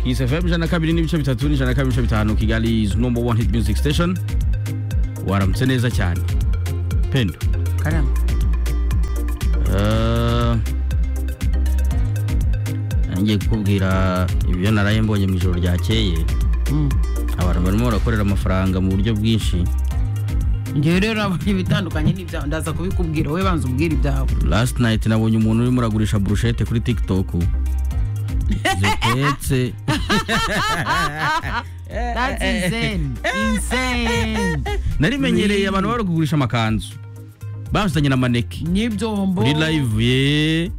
His FM ijana na kabiri n'ibice bitatu n'ijana na kabiri n'ibice bitanu Kigali is number one hit music station waramutse neza cyane pendo karama Eh, ngiye kukubwira ibyo naraye mbonye mu ijoro ryakeye Mm. abantu barimo barakorera amafaranga mu buryo bwinshi njyewe rero nabonye ibitandukanye n'ibyawe ndaza kubikubwira wowe banza umbwira ibyawe last night nabonye umuntu urimo uragurisha burushete kuri tiktok zitetse that's insane insane narimenyereye abantu bari kugurisha amakanzu bazanye na maneki n'ibyombo kuri live ye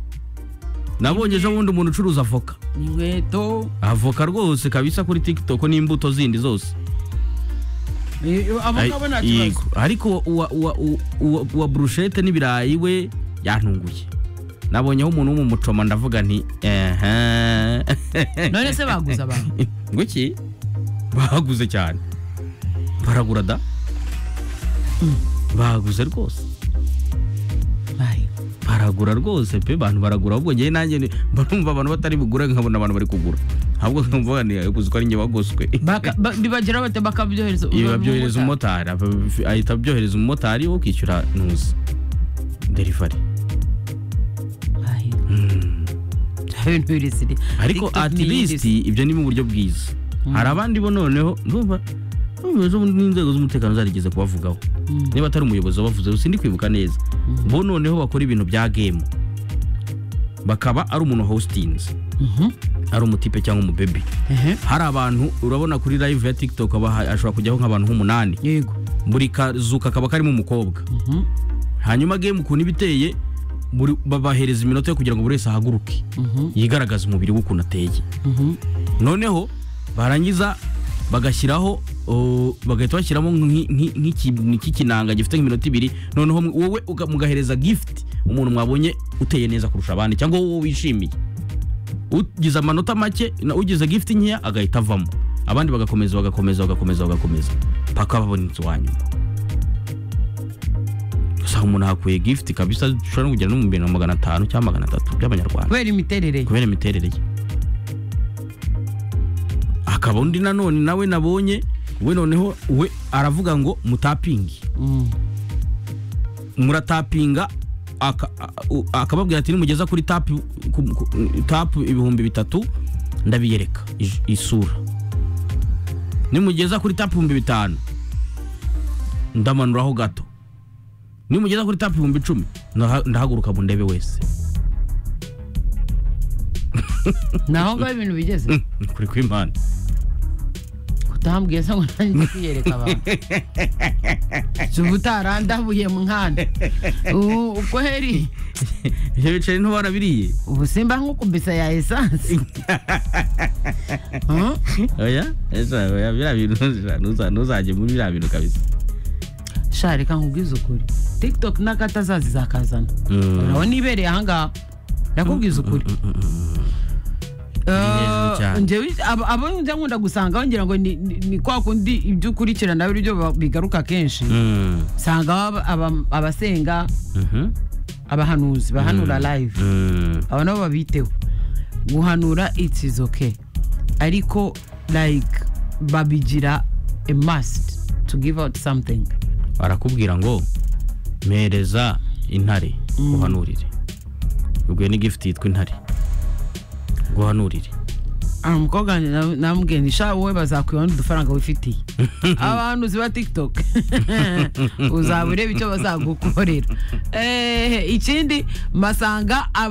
nabonye ejo bundi umuntu ucuruza avoka inkweto avoka rwose kabisa kuri tiktok n'imbuto zindi zose Eh, abo ngabo nta Ay- kibazo yego. ariko uwa, uwa, uwa, uwa, uwa brushete n'ibirayi we yantunguye nabonyeho umuntu w'umucoma ndavuga nti ehe none se baguze abantu ngo iki baguze cyane baragura da baguze rwose Bye. baragura rwose pe abantu baragura ahubwo ngewe nanjye ni- barumva abantu batari bugura nkabona abantu bari kugura ahubwo nkumva ni kuzi ko ari njye wagoswe Baka- ba- bibageraho bate bakabyohereza Ibi uwo babyohereza mumotari. umumotari aba- ahita abyohereza umumotari wo kwishyura ntuzi derivari Bye. Bya bintu biri siri- ariko TikTok at ni iyindi least si- ibyo ni mu buryo bwiza hari abandi bo noneho ndumva ndumva ejo bundi n'inzego z'umutekano zarigeze kubavugaho Mm. niba atari umuyobozi wabavuzeho sindi kwibuka neza bo noneho bakora ibintu bya game bakaba ari umuntu hostinze Mhm. ari umutipe cyangwa umubebe Ehe. hari abantu urabona kuri live ya tiktok aba- ashobora kujyaho nk'abantu nk'umunani yego buri kazu kakaba karimo umukobwa Mhm. hanyuma game ukuntu iba iteye buri- babahereza iminota yo kugira ngo buri wese ahaguruke Mhm. yigaragaze umubiri w'ukuntu ateye Mhm. noneho barangiza bagashyiraho uh, bagahita bashyiramo nk'i- nk'i- nk'ikintu cy'ikinanga gifite nk'iminota ibiri noneho mwe- wowe uga- mugahereza gift umuntu mwabonye uteye neza kurusha abandi cyangwa wowe wishimiye ugize amanota make na ugize gift nkeya agahita avamo abandi bagakomeza bagakomeza bagakomeza bagakomeza paka babonetse uwa nyuma usanga umuntu ahakuye gift kabisa ushobora no kugera no mu bintu magana atanu cyangwa magana atatu by'amanyarwanda kubera imiterere ye. kubera imiterere ye akaba undi nanone nawe nabonye we noneho we aravuga ngo mutapingi Mm. muratapinga aka- a- u- akababwira ati nimugeza kuri tapu ku- ku- tapu ibihumbi bitatu ndabiyereka ij- isura nimugeza kuri tapu ibihumbi bitanu ndamanuraho gato nimugeza kuri tapu ibihumbi icumi ndaha- ndahaguruka mu ndebe wese naho ngaho ibintu bigeze kuri kw'imana utambwiye se ngo nanjye kwiyereka abantu si ubutarandabuye mwana Ubu- ubwo heri ibyo biceri ntibarabiriye ubu simba nk'ukubisa ya esansi Huh? oya esa oya biriya bintu nuza- nuza- ntuzajye muri biriya bintu kabisa sha reka nkubwize ukuri tiktok n'akatazazi zakazana Mm. urabona ibereye ahangaha ndakubwiza ukuri Eh, hejuru cyane. njyewe abo- abo njya nkunda gusangaho ngira ngo ni- ni ni kwa kundi ibyo ukurikirana ari byo ba- bigaruka kenshi Mm, usangaho aba- aba- abasenga mhm, abahanuzi bahanura live mm, aba nabo babiteho guhanura it's is okay ariko like babigira a must to give out something barakubwira ngo mpereza intare guhanurire ubwo ni gifuti yitwa intare guhanurire Ah, umukobwa wanjye na- namubwiye nti sha wowe bazakwibona udufaranga wifitiye abahanuzi ba tiktok uzaba ureba icyo bazagukorera Eh, ikindi masanga aba-